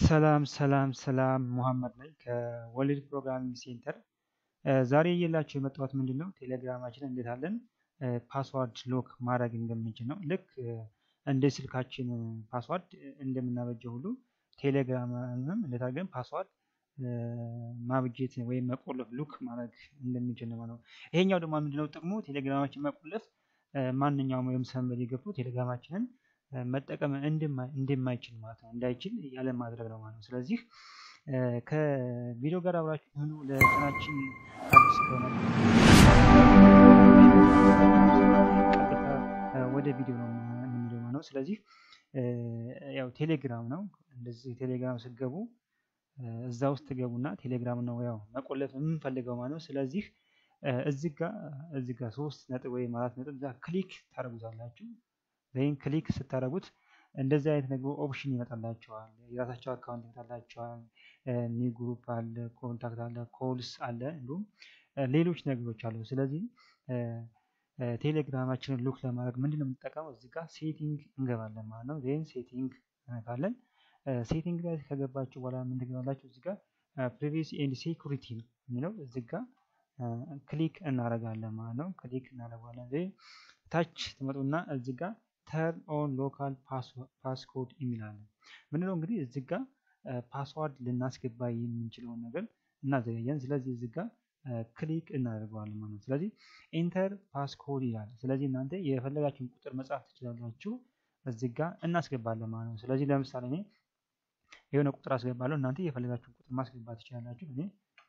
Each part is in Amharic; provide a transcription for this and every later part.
ሰላም ሰላም ሰላም ሙሐመድ ነኝ ከወሊድ ፕሮግራሚንግ ሴንተር። ዛሬ እየላችሁ የመጣሁት ምንድን ነው ቴሌግራማችን እንዴት አለን ፓስዋርድ ሎክ ማድረግ እንደምንችል ነው። ልክ እንደ ስልካችን ፓስዋርድ እንደምናበጀው ሁሉ ቴሌግራምንም እንዴት አድርገን ፓስዋርድ ማብጀት ወይም መቆለፍ ሉክ ማድረግ እንደምንችል ነው ማለት ነው። ይሄኛው ደግሞ ምንድነው ጥቅሙ ቴሌግራማችን መቆለፍ ማንኛውም ወይም ሰንበድ ገብቶ ቴሌግራማችንን መጠቀም እንደማይችል ማለት ነው እንዳይችል ያለ ማድረግ ነው ማለት ነው። ስለዚህ ከቪዲዮ ጋር አብራችሁ ሆኑ። ለቻናችን አዲስ ከሆነ ቀጥታ ወደ ቪዲዮ ነው የምንሄደው ማለት ነው። ስለዚህ ያው ቴሌግራም ነው እንደዚህ ቴሌግራም ስትገቡ እዛ ውስጥ ትገቡና ቴሌግራም ነው ያው መቆለፍ የምንፈልገው ማለት ነው። ስለዚህ እዚህ ጋር እዚህ ጋር ሶስት ነጥብ ወይም አራት ነጥብ እዛ ክሊክ ታደርጉታላችሁ። ይህን ክሊክ ስታደርጉት እንደዚህ አይነት ነገር ኦፕሽን ይመጣላቸዋል። የራሳቸው አካውንት ይመጣላቸዋል። ኒው ግሩፕ አለ፣ ኮንታክት አለ፣ ኮልስ አለ፣ እንዲሁም ሌሎች ነገሮች አሉ። ስለዚህ ቴሌግራማችንን ሉክ ለማድረግ ምንድነው የምንጠቀመው? እዚህ ጋር ሴቲንግ እንገባለን ማለት ነው። ዜን ሴቲንግ እንነካለን። ሴቲንግ ላይ ከገባችሁ በኋላ ምን ትገባላችሁ? እዚህ ጋር ፕሪቬሲ ኤንድ ሴኩሪቲ ነው የሚለው እዚህ ጋር ክሊክ እናደርጋለን ማለት ነው። ክሊክ እናደርጋለን። ዜን ታች ትመጡና እዚህ ጋር ተርን ኦን ሎካል ፓስኮድ የሚላለን ምንድነው እንግዲህ እዚህ ጋር ፓስዋርድ ልናስገባ የምንችለውን ነገር እናዘጋጀን። ስለዚህ እዚህ ጋር ክሊክ እናደርገዋለን ማለት ነው። ስለዚህ ኢንተር ፓስኮድ ይላል። ስለዚህ እናንተ የፈለጋችሁን ቁጥር መጻፍ ትችላላችሁ። እዚህ ጋር እናስገባለን ማለት ነው። ስለዚህ ለምሳሌ እኔ የሆነ ቁጥር አስገባለሁ። እናንተ የፈለጋችሁን ቁጥር ማስገባት ትችላላችሁ። እኔ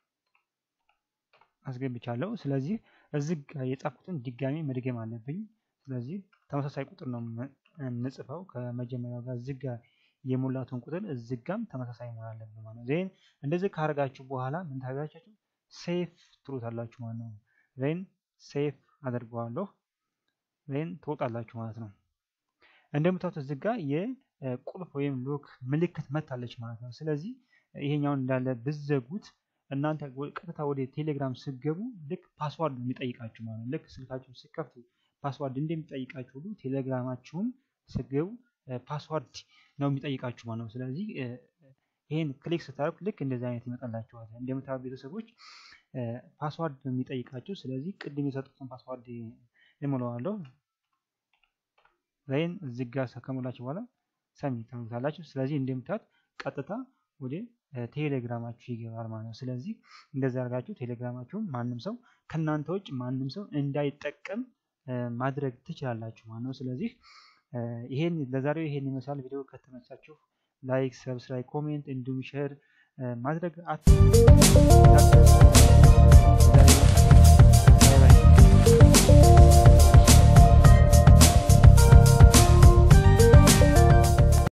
አስገብቻለሁ። ስለዚህ እዚህ ጋር የጻፍኩትን ድጋሚ መድገም አለብኝ። ስለዚህ ተመሳሳይ ቁጥር ነው የምጽፈው ከመጀመሪያው ጋር እዚህ ጋር የሞላቱን ቁጥር እዚህ ጋርም ተመሳሳይ መሆን አለብን ማለት ነው። ዜን እንደዚህ ካደረጋችሁ በኋላ ምን ታደርጋችሁ? ሴፍ ትሉታላችሁ ማለት ነው። ዜን ሴፍ አደርገዋለሁ። ዜን ትወጣላችሁ ማለት ነው። እንደምታዩት እዚህ ጋር የቁልፍ ወይም ሎክ ምልክት መታለች ማለት ነው። ስለዚህ ይሄኛውን እንዳለ ብዘጉት እናንተ ቀጥታ ወደ ቴሌግራም ስገቡ ልክ ፓስዋርድ የሚጠይቃችሁ ማለት ነው። ልክ ስልካችሁን ስከፍቱ ፓስዋርድ እንደሚጠይቃችሁ ሁሉ ቴሌግራማችሁም ስገቡ ፓስዋርድ ነው የሚጠይቃችሁ ማለት ነው። ስለዚህ ይህን ክሊክ ስታደርጉ ልክ እንደዚህ አይነት ይመጣላችኋል። እንደምታዩት ቤተሰቦች ፓስዋርድ ነው የሚጠይቃችሁ። ስለዚህ ቅድም የሰጡትን ፓስዋርድ እሞላዋለሁ። ዛይን እዚህ ጋር ከሞላችሁ በኋላ ሰሚት ታደርጉታላችሁ። ስለዚህ እንደምታዩት ቀጥታ ወደ ቴሌግራማችሁ ይገባል ማለት ነው። ስለዚህ እንደዚህ አድርጋችሁ ቴሌግራማችሁን ማንም ሰው ከእናንተ ውጭ ማንም ሰው እንዳይጠቀም ማድረግ ትችላላችሁ ማለት ነው። ስለዚህ ይሄን ለዛሬው ይሄን ይመስላል። ቪዲዮ ከተመቻችሁ ላይክ፣ ሰብስክራይብ፣ ኮሜንት እንዲሁም ሼር ማድረግ አት